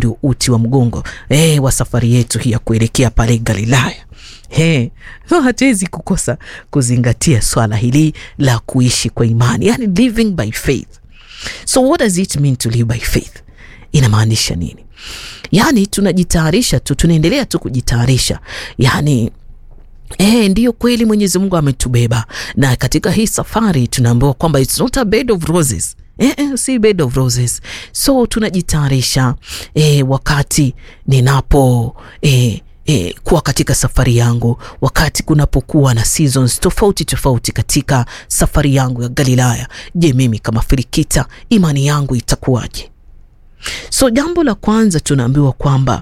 ndio uti wa mgongo eh, wa safari yetu hii ya kuelekea pale Galilaya. He, so hatuwezi kukosa kuzingatia swala hili la kuishi kwa imani, yani living by faith. So what does it mean to live by faith? Inamaanisha nini? Yani tunajitayarisha tu, tunaendelea tu kujitayarisha, yani Eh, ndiyo kweli Mwenyezi Mungu ametubeba na katika hii safari tunaambiwa kwamba it's not a bed of roses. Eh, eh, si bed of roses. So tunajitayarisha eh, wakati ninapo eh, eh, kuwa katika safari yangu, wakati kunapokuwa na seasons tofauti tofauti katika safari yangu ya Galilaya. Je, mimi kama Filikita imani yangu itakuwaje? So jambo la kwanza tunaambiwa kwamba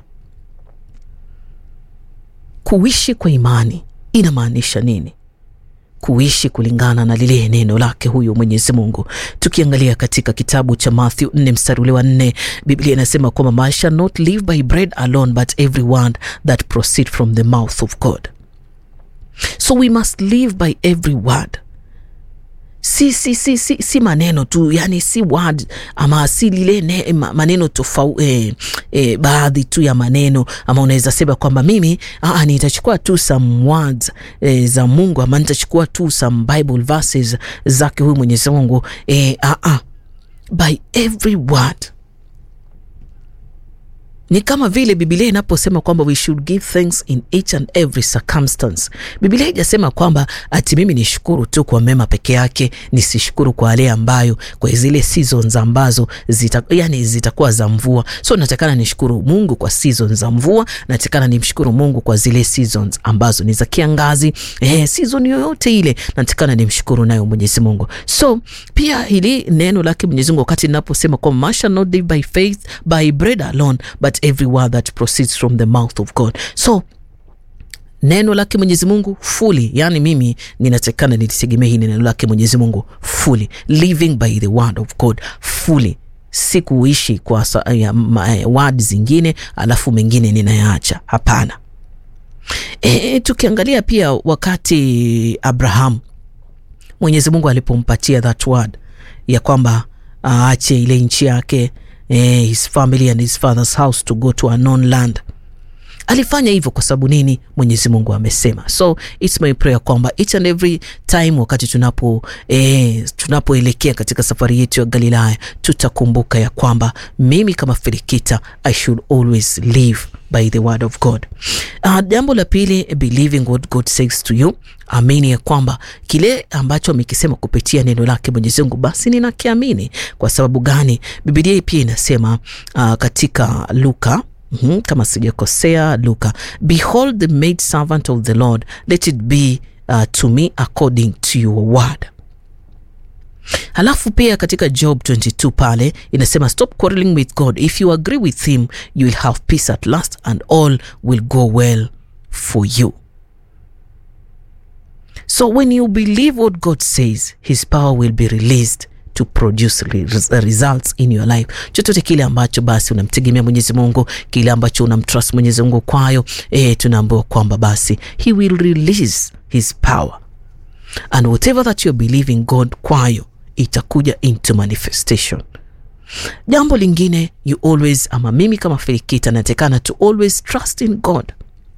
kuishi kwa imani inamaanisha nini? Kuishi kulingana na lile neno lake huyu Mwenyezi Mungu. Tukiangalia katika kitabu cha Matthew 4 mstari ule wa 4, Biblia inasema kwamba man shall not live by bread alone but every word that proceed from the mouth of God. So we must live by every word si, si, si, si, si maneno tu yani si word ama si lile ne, maneno tofauti eh, eh, baadhi tu ya maneno ama unaweza sema kwamba mimi aa, nitachukua tu some words eh, za Mungu ama nitachukua tu some Bible verses zake huyu Mwenyezi Mungu eh, aa, by every word ni kama vile Biblia inaposema kwamba we should give thanks in each and every circumstance. Biblia haijasema kwamba ati mimi nishukuru tu kwa mema peke yake, nisishukuru kwa yale ambayo kwa zile seasons ambazo zita, yani zitakuwa za mvua. So natakana nishukuru Mungu kwa seasons za mvua, natakana nimshukuru Mungu kwa zile seasons ambazo ni za kiangazi. Eh, season yoyote ile natakana nimshukuru nayo Mwenyezi Mungu. So pia hili neno lake Mwenyezi Mungu wakati ninaposema kwamba man shall not live by faith by bread alone but every word that proceeds from the mouth of God. So neno lake Mwenyezi Mungu fully, yani mimi ninatakana nilitegemea hii neno lake Mwenyezi Mungu fully, living by the word of God fully, si kuishi kwa word zingine alafu mengine ninayaacha. Hapana. E, tukiangalia pia wakati Abraham Mwenyezi Mungu alipompatia that word ya kwamba aache ile nchi yake Eh, his family and his father's house to go to a known land. Alifanya hivyo kwa sababu nini? Mwenyezi Mungu amesema. So it's my prayer kwamba each and every time wakati tunapo eh, tunapoelekea katika safari yetu ya Galilaya tutakumbuka ya kwamba mimi kama Filikita I should always live by the word of God. Uh, jambo la pili, believing what God says to you, amini ya kwamba kile ambacho amekisema kupitia neno lake Mwenyezi Mungu basi ninakiamini. Kwa sababu gani? Biblia pia inasema uh, katika Luka Mm -hmm, kama sijakosea Luka, behold the maid servant of the Lord let it be uh, to me according to your word. Halafu pia katika Job 22 pale inasema stop quarreling with God if you agree with him you will have peace at last and all will go well for you. So when you believe what God says his power will be released to produce results in your life. Chochote kile ambacho basi unamtegemea Mwenyezi Mungu, kile ambacho unamtrust Mwenyezi Mungu kwayo, eh, tunaambiwa kwamba basi he will release his power and whatever that you're believing God kwayo itakuja into manifestation. Jambo lingine you always, ama mimi kama Filikita natekana to always trust in God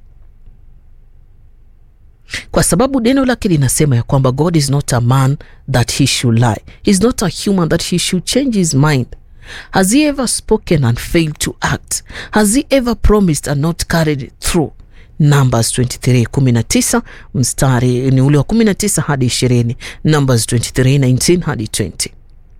kwa sababu neno lake linasema ya kwamba God is not a man that he should lie, he is not a human that he should change his mind. Has he ever spoken and failed to act? Has he ever promised and not carried it through? Numbers 23 19 mstari ni ule wa 19 hadi 20. Numbers 23 19 hadi 20.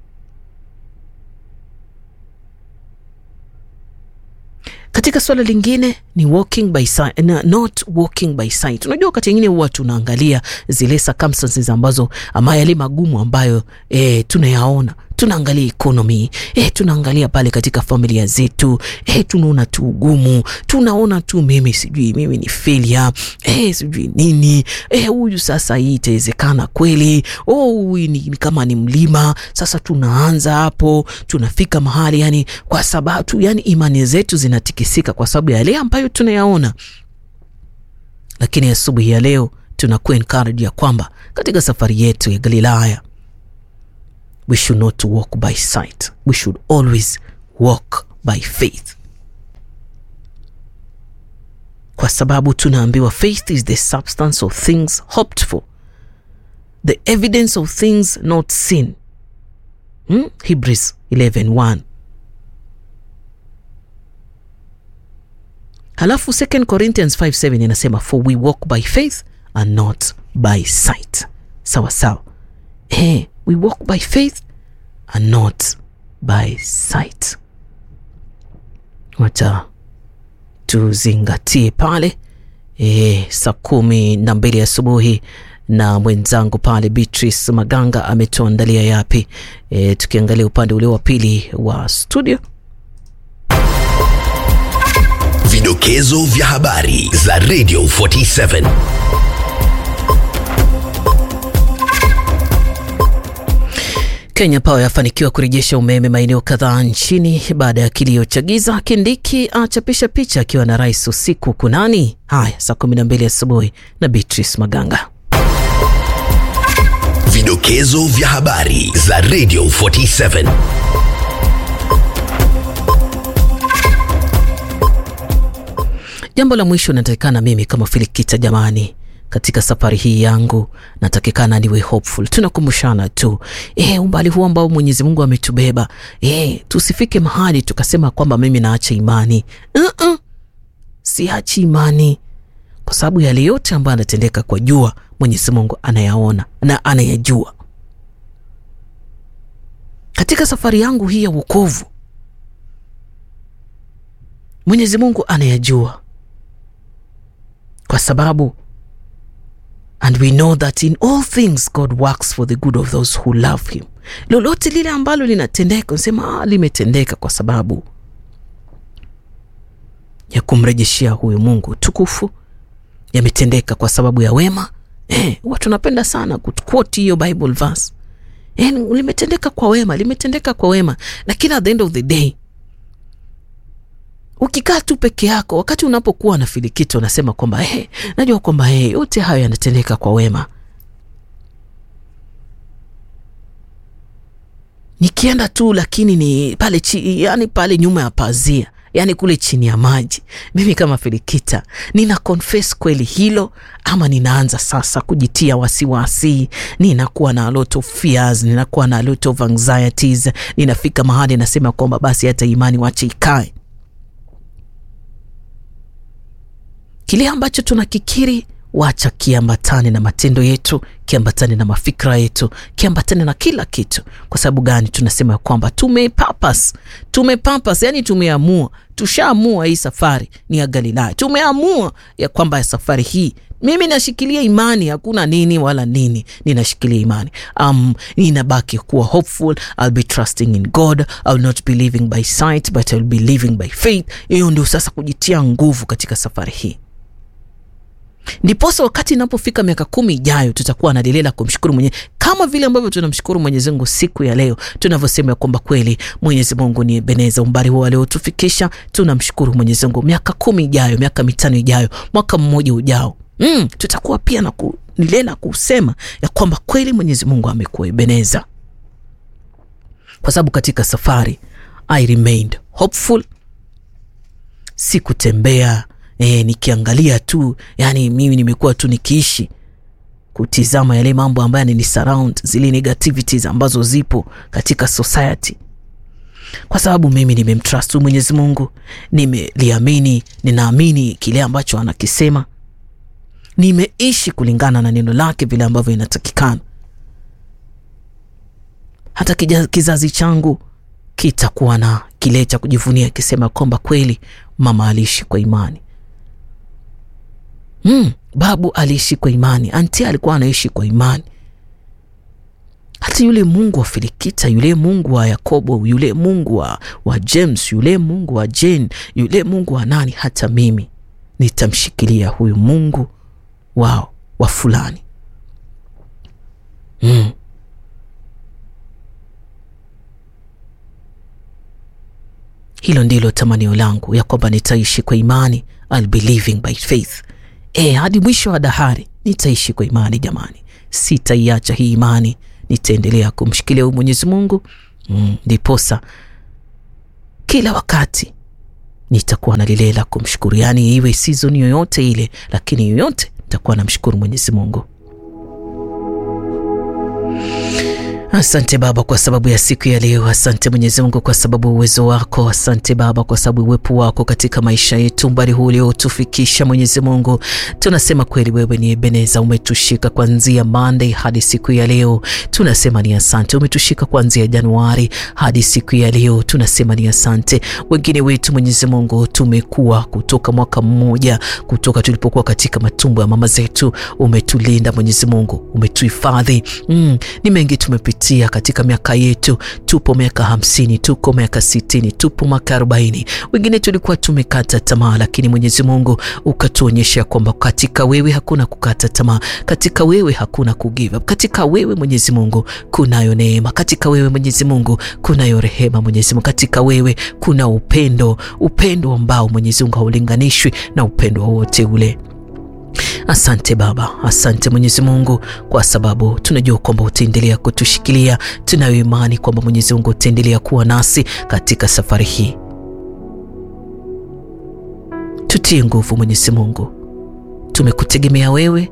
Katika swala lingine ni walking by sight, not walking by sight. Unajua wakati mwingine huwa tunaangalia zile circumstances ambazo ama yale magumu ambayo e, tunayaona tunaangalia economy eh, tunaangalia pale katika familia zetu eh, tunaona tu ugumu, tunaona tu mimi sijui mimi ni failure eh, sijui nini eh, huyu sasa hii itawezekana kweli? Oh, huyu ni, ni kama ni mlima sasa. Tunaanza hapo tunafika mahali yani, kwa sababu tu yani imani zetu zinatikisika kwa sababu ya yale ambayo tunayaona, lakini asubuhi ya leo tunakuwa encouraged ya kwamba katika safari yetu ya Galilaya we should not walk by sight. We should always walk by faith. kwa sababu tunaambiwa faith is the substance of things hoped for the evidence of things not seen hmm? Hebrews 11:1 halafu 2 Corinthians 5:7 inasema for we walk by faith and not by sight sawa sawa eh, we walk by faith and not by sight wacha tuzingatie pale e, saa kumi na mbili asubuhi na mwenzangu pale Beatrice Maganga ametuandalia yapi e, tukiangalia upande ule wa pili wa studio Vidokezo vya habari za Radio 47. Kenya Power yafanikiwa kurejesha umeme maeneo kadhaa nchini baada ya kilio cha giza. Kindiki achapisha picha akiwa na rais usiku kunani. Haya, saa 12 asubuhi na Beatrice Maganga. Vidokezo vya habari za Radio 47. Jambo la mwisho natakikana mimi kama Filikita, jamani, katika safari hii yangu natakikana niwe hopeful. Tunakumbushana tu e, umbali huu ambao Mwenyezi Mungu ametubeba e, tusifike mahali tukasema kwamba mimi naacha imani. Uh-uh. Siachi imani kwa sababu yale yote ambayo anatendeka kwa jua Mwenyezi Mungu anayaona na anayajua. Katika safari yangu hii ya wokovu Mwenyezi Mungu anayajua kwa sababu and we know that in all things God works for the good of those who love him. Lolote lile ambalo linatendeka unasema ah, limetendeka kwa sababu ya kumrejeshea huyu Mungu tukufu, yametendeka kwa sababu ya wema. Eh, watu napenda sana kuquote hiyo Bible verse. Eh, limetendeka kwa wema, limetendeka kwa wema, lakini at the end of the day ukikaa tu peke yako, wakati unapokuwa na filikito unasema kwamba hey, najua kwamba hey, yote hayo yanatendeka kwa wema. Nikienda tu lakini ni pale chi, yani pale nyuma ya pazia, yani kule chini ya maji, mimi kama Filikita nina confess kweli hilo, ama ninaanza sasa kujitia wasiwasi, ninakuwa na a lot of fears, ninakuwa na a lot of anxieties, ninafika mahali nasema kwamba basi hata imani wache ikae kile ambacho tunakikiri wacha kiambatane na matendo yetu, kiambatane na mafikra yetu, kiambatane na kila kitu. Kwa sababu gani? Tunasema ya kwamba tumepapas, tumepapas, yani tumeamua, tushaamua hii safari ni ya Galilaya. Tumeamua ya kwamba ya safari hii mimi nashikilia imani, hakuna nini wala nini, ninashikilia imani. Um, ninabaki kuwa hopeful. I'll be trusting in God. I'll not be living by sight but I'll be living by faith. Hiyo ndio sasa kujitia nguvu katika safari hii ndiposa wakati inapofika miaka kumi ijayo tutakuwa na deli la kumshukuru mwenye kama vile ambavyo tunamshukuru Mwenyezi Mungu siku ya leo tunavyosema kwamba kweli Mwenyezi Mungu ni beneza umbali huo aliotufikisha. Tunamshukuru Mwenyezi Mungu, miaka kumi ijayo, miaka mitano ijayo, mwaka mmoja ujao, mm, tutakuwa pia na nilela kusema ya kwamba kweli Mwenyezi Mungu amekuwa beneza, kwa sababu katika safari I remained hopeful, sikutembea E, nikiangalia tu yani, mimi nimekuwa tu nikiishi kutizama yale mambo ambayo ni surround zile negativities ambazo zipo katika society, kwa sababu mimi nimemtrust Mwenyezi Mungu, nimeliamini, ninaamini kile ambacho anakisema, nimeishi kulingana na neno lake vile ambavyo inatakikana. Hata kizazi changu kitakuwa na kile cha kujivunia kisema kwamba kweli mama aliishi kwa imani. Mm, babu aliishi kwa imani, anti alikuwa anaishi kwa imani. Hata yule Mungu wa Filikita, yule Mungu wa Yakobo, yule Mungu wa, wa James, yule Mungu wa Jane, yule Mungu wa nani, hata mimi nitamshikilia huyu Mungu wao wa fulani. Mm. Hilo ndilo tamanio langu ya kwamba nitaishi kwa imani, I'll be living by faith. E, hadi mwisho wa dahari nitaishi kwa imani jamani, sitaiacha hii imani, nitaendelea kumshikilia huyu Mwenyezi Mungu ndiposa mm, kila wakati nitakuwa na lile la kumshukuru, yaani iwe season yoyote ile, lakini yoyote nitakuwa namshukuru Mwenyezi Mungu. Asante Baba kwa sababu ya siku ya leo. Asante Mwenyezi Mungu kwa sababu uwezo wako. Asante Baba kwa sababu uwepo wako katika maisha yetu, umbali huu uliotufikisha Mwenyezi Mungu. Tunasema kweli wewe ni Ebeneza, umetushika kuanzia Monday hadi siku ya leo. Tunasema ni asante. Umetushika kuanzia Januari hadi siku ya leo. Tunasema ni asante. Wengine wetu Mwenyezi Mungu tumekuwa kutoka mwaka mmoja, kutoka tulipokuwa katika matumbo ya mama zetu, umetulinda Mwenyezi Mungu, umetuhifadhi. Mm, ni mengi tumepitia katika miaka yetu. Tupo miaka hamsini, tuko miaka sitini, tupo miaka arobaini. Wengine tulikuwa tumekata tamaa, lakini Mwenyezi Mungu ukatuonyesha kwamba katika wewe hakuna kukata tamaa, katika wewe hakuna kugive up, katika wewe Mwenyezi Mungu kunayo neema, katika wewe Mwenyezi Mungu kunayo rehema, Mwenyezi Mungu katika wewe kuna upendo, upendo ambao Mwenyezi Mungu haulinganishwi na upendo wowote ule. Asante Baba, asante Mwenyezi Mungu kwa sababu tunajua kwamba utaendelea kutushikilia. Tunayo imani kwamba Mwenyezi Mungu utaendelea kuwa nasi katika safari hii. Tutie nguvu Mwenyezi Mungu, tumekutegemea wewe,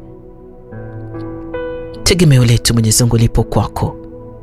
tegemeo letu Mwenyezi Mungu lipo kwako.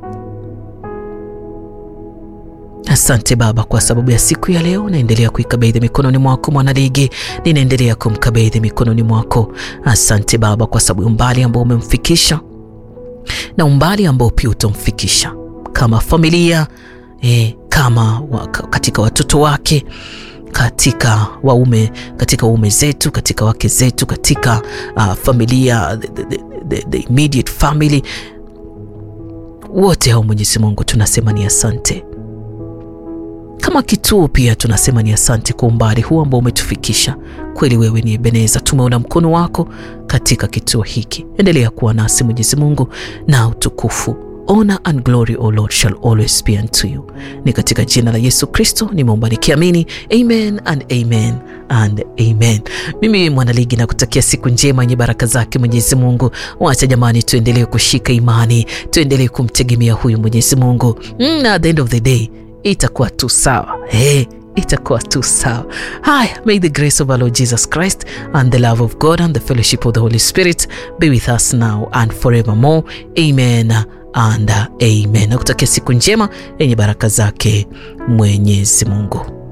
Asante Baba kwa sababu ya siku ya leo. Naendelea kuikabidhi mikononi mwako mwanaligi, ninaendelea kumkabidhi mikononi mwako. Asante Baba kwa sababu umbali ambao umemfikisha na umbali ambao pia utamfikisha kama familia eh, kama wa, katika watoto wake katika waume katika waume zetu katika wake zetu katika uh, familia the, the, the, the immediate family wote hao, Mwenyezi Mungu tunasema ni asante kama kituo pia tunasema ni asante kwa umbali huu ambao umetufikisha. Kweli wewe ni Ebeneza, tumeona mkono wako katika kituo hiki. Endelea kuwa nasi Mwenyezi Mungu, na utukufu honor and glory o Lord shall always be unto you. Ni katika jina la Yesu Kristo nimeomba nikiamini, amen and amen and amen. Mimi mwanaligi na kutakia siku njema yenye baraka zake Mwenyezi Mungu. Wacha jamani, tuendelee kushika imani, tuendelee kumtegemea huyu Mwenyezi Mungu. Mm, at the end of the day itakuwa tu sawa hey, itakuwa tu sawa. Haya, may the grace of our Lord Jesus Christ and the love of God and the fellowship of the Holy Spirit be with us now and forevermore. Amen and amen. Nakutakia siku njema yenye baraka zake Mwenyezi Mungu.